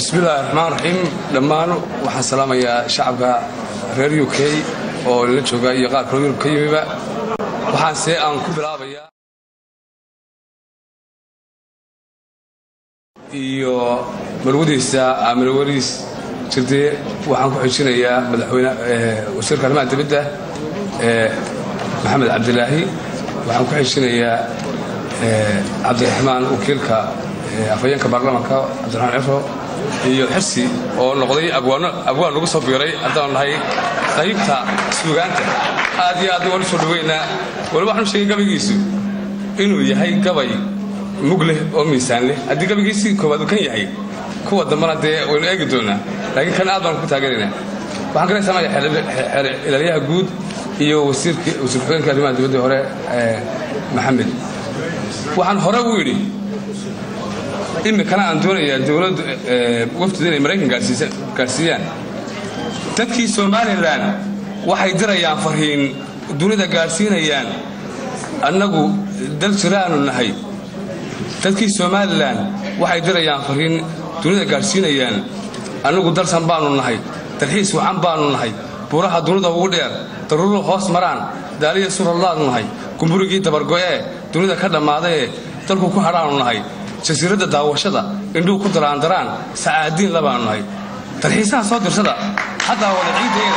bismillahi raxmaan raxiim dhammaan waxaan salaamayaa shacabka reer u k oo la jooga iyo qaar kaloo yurub ka yimiba waxaanse aan ku bilaabayaa iyo marwadiisa amirwariis jirde waxaan ku xijinayaa madaxweyne wasiirka arrimaha dibadda maxamed cabdilaahi waxaan ku xijinayaa cabdiraxmaan wakiilka afhayeenka baarlamaanka cabdiraxmaan cifro iyo xirsi oo noqday abwaan lagu soo biiray haddaanu nahay qaybta suugaanta aad iyo aad waan u soo dhaweynaa wali waxaanu sheegay gabaygiisu inuu yahay gabay mug leh oo miisaan leh haddii gabaygiisii koowaad uu kan yahay kuwa dambana dee waynu eegi doonaa laakiin kan aad baan ku taageeraynaa waxaan kala samaya ilaalyaha guud iyo wasiir ku-xigeenka arrimaha dibadda hore maxamed waxaan hore u yidhi iminkana aan doonayaa dowladdu wafdida inay maraykan gaadhsiiyaan dadkii somalilan waxay dirayaan farhiin dunida gaadhsiinayaan annagu dal jiraanu nahay dadkii somalilan waxay dirayaan farhiin dunida gaadhsiinayaan annagu dalsan baanu nahay dalxiis wacan baanu nahay buuraha dunida ugu dheer daruuru hoos maraan daaliya surallaanu nahay gumburigii dabargo'ee dunida ka dhammaadaee dalku ku hadhaanu nahay jasiiradda daawashada indhuhu ku daraandaraan sacaadiin labaanu nahay dalxiisaha soo dirsada haddaa wada ciiddeeda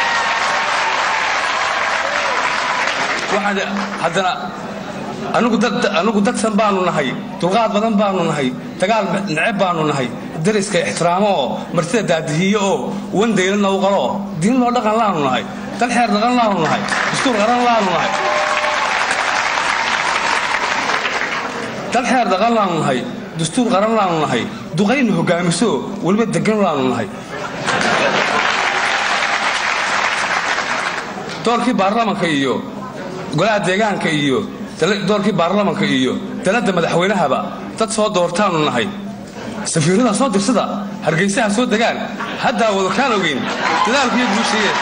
haddana anugu dadsan baanu nahay dulqaad badan baanu nahay dagaal neceb baanu nahay dariska ixtiraamo oo martida daadihiyo oo wandaylanna u qaloo diin loo dhaqan laanu nahay dal xeer dhaqan laanu nahay dastuur qaran laanu nahay dal xeer dhaqan laanu nahay dastuur qaran laanu nahay duqayna hogaamiso weliba degan laanu nahay doorkii baarlamanka iyo golaha deegaanka iyo doorkii baarlamanka iyo daladda madaxweynahaba dad soo doortaanu nahay safiirada soo dirsada hargaysaha soo degaan haddaa wadakaan ogeyn dadaalkuiyo guushiye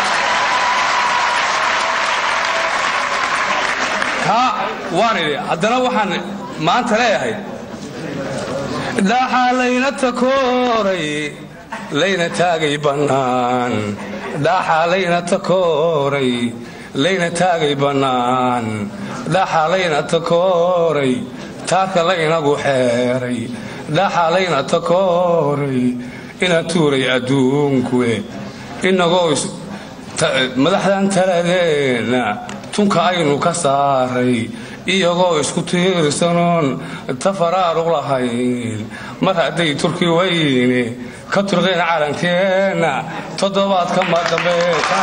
kaa waan idhi haddana waxaan maanta leeyahay dhaxaa layna takooray layna taagay bannaan dhaxaa layna takooray layna taagay bannaan dhaxaa layna takooray taaka laynagu xeeray dhaxaa layna takooray ina tuuray adduunkue inagoo madaxdan taladeenna tunka aynu ka saaray iyagoo isku tiirsanoon tafaraaruq lahayn mar hadday turki weyne ka turqeen calankeenna toddobaadka madambeeta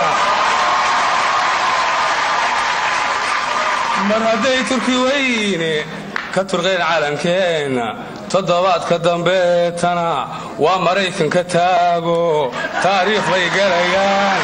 mar hadday turki weyne ka turqeen calankeenna toddobaadka dambeetana waa maraykanka taago taariikh bay galayaan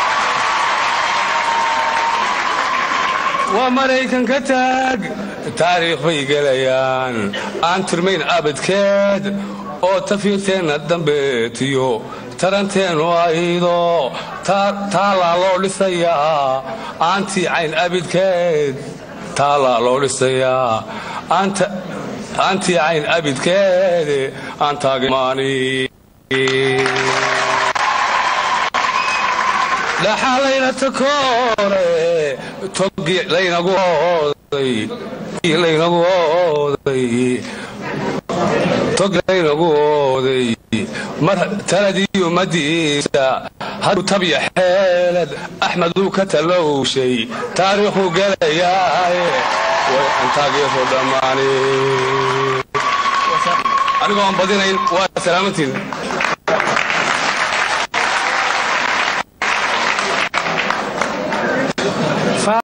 waa maraykanka taag taariikh bay gelayaan aan tirmayn abadkeed oo tafiirteenna dambeetiyo taranteennu aydo taalaa loo dhisayaa aantii cayn abidkeed taalaa loo dhisayaa aantii cayn abidkeede aan taagmaani dhaxaa layna takoore togi laynagu ooday laynagu ooday tog laynagu ooday mar taladii ummadiisa hadduu tabya xeelad axmeduu ka talowshay taariikhuu gelayaaye way antaageeso dhammaani anigoon badinayn waa salaamantiin